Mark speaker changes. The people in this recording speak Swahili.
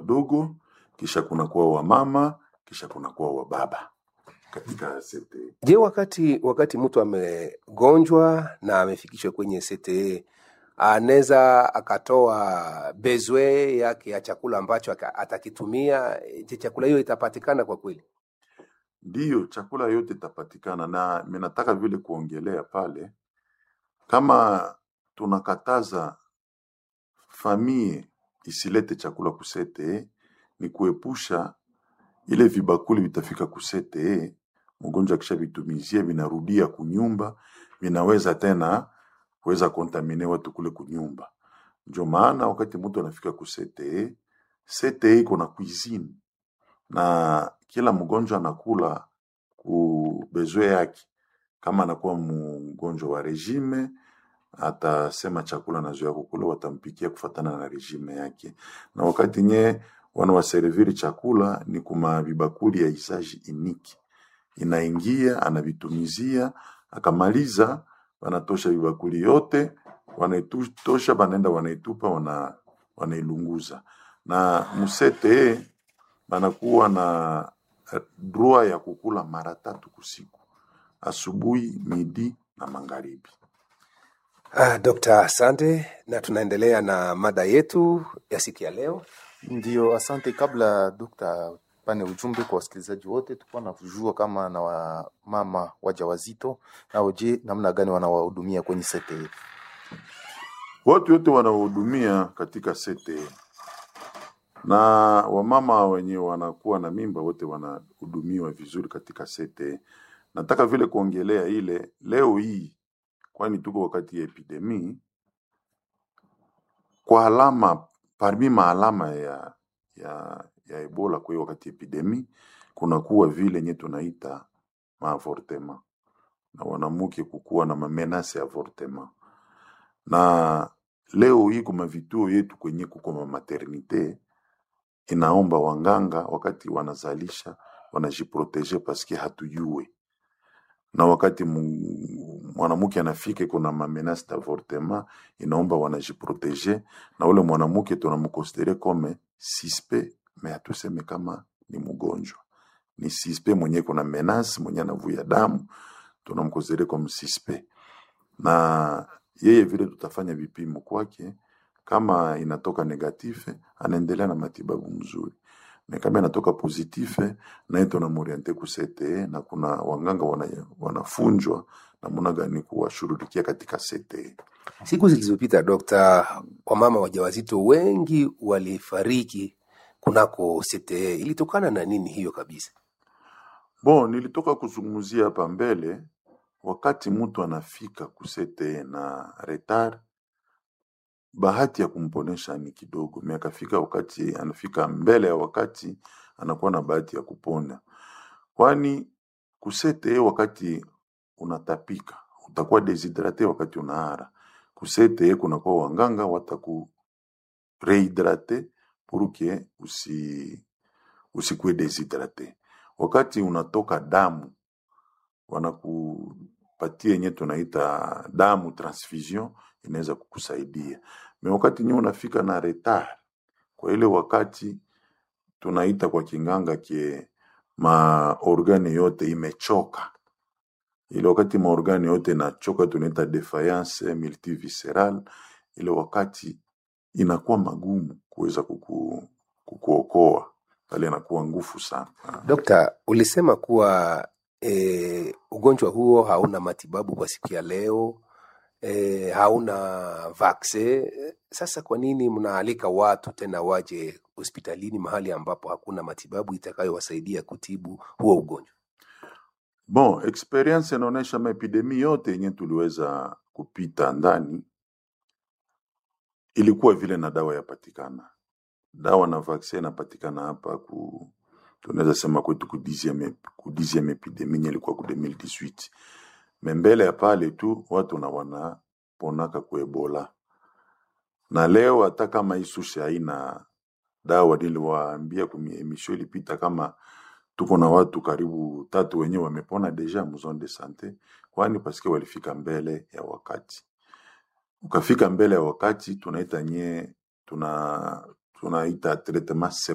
Speaker 1: wadogo, kisha kunakuwa wamama, kisha kunakuwa wababa katika CTE.
Speaker 2: Je, wakati wakati mtu amegonjwa na amefikishwa kwenye CTE anaweza akatoa bezwe yake ya chakula ambacho aka- atakitumia? Je, chakula hiyo itapatikana kwa kweli?
Speaker 1: Ndiyo, chakula yote itapatikana, na mimi nataka vile kuongelea pale, kama tunakataza famie isilete chakula kusete, ni kuepusha ile vibakuli vitafika kusete, mgonjwa akisha vitumizia vinarudia kunyumba, vinaweza tena kuweza kontamine watu kule kunyumba. Ndio maana wakati mtu anafika kusete, sete iko na cuisine na kila mgonjwa anakula ku bezwe yake. Kama anakuwa mgonjwa wa regime, atasema chakula nazoea kukula, watampikia kufatana na regime yake. Na wakati nye wanawaserviri chakula ni kuma vibakuli ya isaji iniki, inaingia anavitumizia, akamaliza, wanatosha vibakuli yote, wanaitosha, banaenda wanaitupa, wana, wanailunguza na musete banakuwa na eh, droit ya kukula mara tatu kusiku, asubuhi, midi na magharibi.
Speaker 2: Ah, Dr. Asante, na tunaendelea na mada yetu ya siku ya leo.
Speaker 3: Ndio, asante. Kabla dokta pane ujumbe kwa wasikilizaji wote, tulikuwa na kujua kama na wamama wajawazito nao, je, namna gani wanawahudumia kwenye CTE?
Speaker 1: Watu wote wanaohudumia katika sete na wamama wenye wanakuwa na mimba wote wanahudumiwa vizuri katika sete. Nataka vile kuongelea ile leo hii, kwani tuko wakati ya epidemi, kwa alama parmi maalama ya, ya, ya Ebola kwa hiyo wakati ya epidemi kunakuwa vile nye tunaita maavortema na wanamuke kukuwa na mamenase ya avortema na leo hii kuma vituo yetu kwenye kuko ma maternite inaomba wanganga wakati wanazalisha wanajiproteje paske hatujue na wakati mu- mwanamke anafika kuna mamenase d'avortement inaomba wanajiproteje na ule mwanamke tunamkonsidere kome sispe me hatuseme kama ni mgonjwa ni sispe mwenye kuna menace mwenye anavuya damu tunamkonsidere kome sispe na yeye vile tutafanya vipimo kwake, kama inatoka negatife anaendelea na matibabu mzuri, na kama inatoka positife naye tunamoriente ku CTE, na kuna wanganga wana, wanafunjwa namna gani kuwashughulikia katika CTE.
Speaker 2: Siku zilizopita, dokta, wamama wajawazito wengi walifariki kunako CTE. Ilitokana na nini hiyo kabisa?
Speaker 1: Bon, nilitoka kuzungumzia hapa mbele, wakati mtu anafika ku CTE na retard, bahati ya kumponesha ni kidogo, me akafika wakati anafika mbele ya wakati, anakuwa na bahati ya kupona, kwani ku CTE wakati unatapika utakuwa deshidrate, wakati unaara ku CTE kunakuwa wanganga wataku rehydrate pour que usi usikuwe deshidrate. Wakati unatoka damu wanakupatia yenye tunaita damu transfusion, inaweza kukusaidia me wakati nyewe unafika na retard, kwa ile wakati tunaita kwa kinganga kie maorgane yote imechoka, ile wakati maorgane yote inachoka tunaita defiance multivisceral, ile wakati inakuwa magumu kuweza kuku, kukuokoa pale, inakuwa ngufu sana.
Speaker 2: Dokta, ulisema kuwa e, ugonjwa huo hauna matibabu kwa siku ya leo e, hauna vaksin. Sasa kwa nini mnaalika watu tena waje hospitalini mahali ambapo hakuna matibabu itakayowasaidia kutibu huo ugonjwa?
Speaker 1: Bon, experience inaonyesha maepidemi yote yenye tuliweza kupita ndani ilikuwa vile na dawa yapatikana, dawa na vaccine inapatikana hapa ku tunaweza sema kwetu ku 10e ku 10e epidemi yenye ilikuwa ku 2018 me mbele ya pale tu watu na wanaponaka ku Ebola, na leo hata kama isushe haina dawa, niliwaambia kwenye emission ilipita kama tuko na watu karibu tatu wenye wamepona deja mu zone de sante, kwani paske walifika mbele ya wakati. Ukafika mbele ya wakati, tunaita nye tuna tunaita traitement